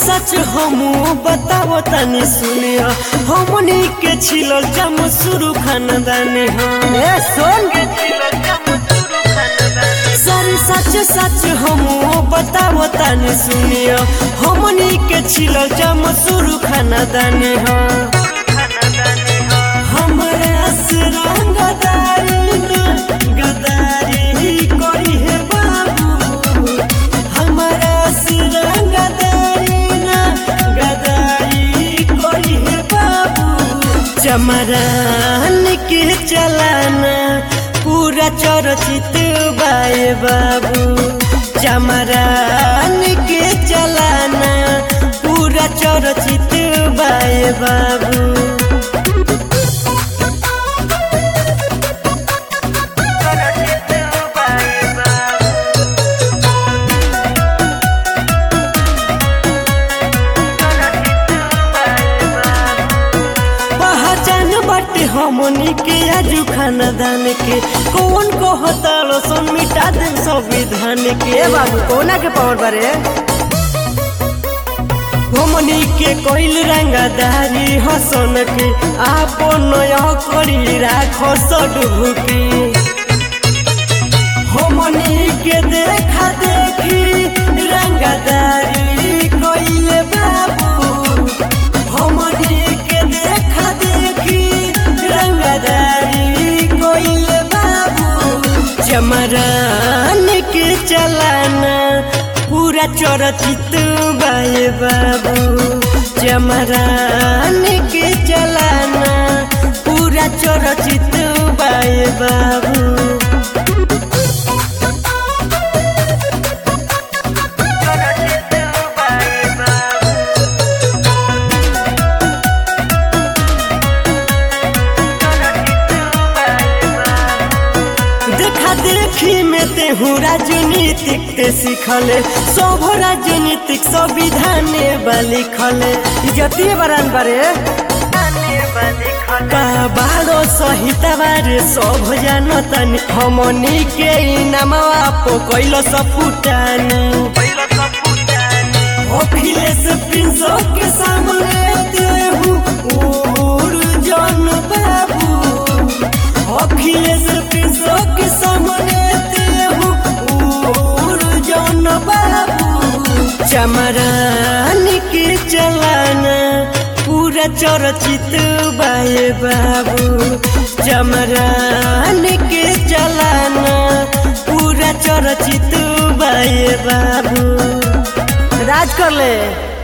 सच हमू बताओ तनी सुनिया हमनी के छिलल जम शुरू खानदान हम ए सुन सर सच सच हमू बताओ तनी सुनिया हमनी के छिलल जम शुरू खानदान हम हमरा असरंग गदारी गदारी कोई है बाबू हमरा असरंग गदारी गदारी कोई है बाबू चमरान के चलाना पूरा चरचित बाए बाबू चमरान के चलाना पूरा चरचित बाए बाबू पहचान बाटे हमनी के आजू खानदान के कौन कहतालो सन मिटा दे संविधान के ए बाबू कोना के पावर बारे हमनी के कोइल रंगदारी हसन के आपन करी राखो सडुकी हमनी के देखा देखी रंगदारी कोइले बाबू हमनी के देखा देखी रंगदारी कोइले बाबू चमरान के चलाना पूरा चरचित बाए बाबू चमरान के चलाना पूरा चरचित बाए बाबू देखा देखी में तेहू राजनीतिक ते सिखले सब राजनीतिक संविधान बा लिखले इज्जती बरान बारे का बारो सहितवार सब जानतन हमनी के इनामवा पो कैलो सपुटानी अखिलेश प्रिंस के सामने देहू उड़ जन बाबू अखिलेश प्रिंस के सामने देहू उड़ जन बाबू चमरान के चलाना पूरा चरचित बाए बाबू चमरान के चलाना पूरा चरचित बाए बाबू राज कर ले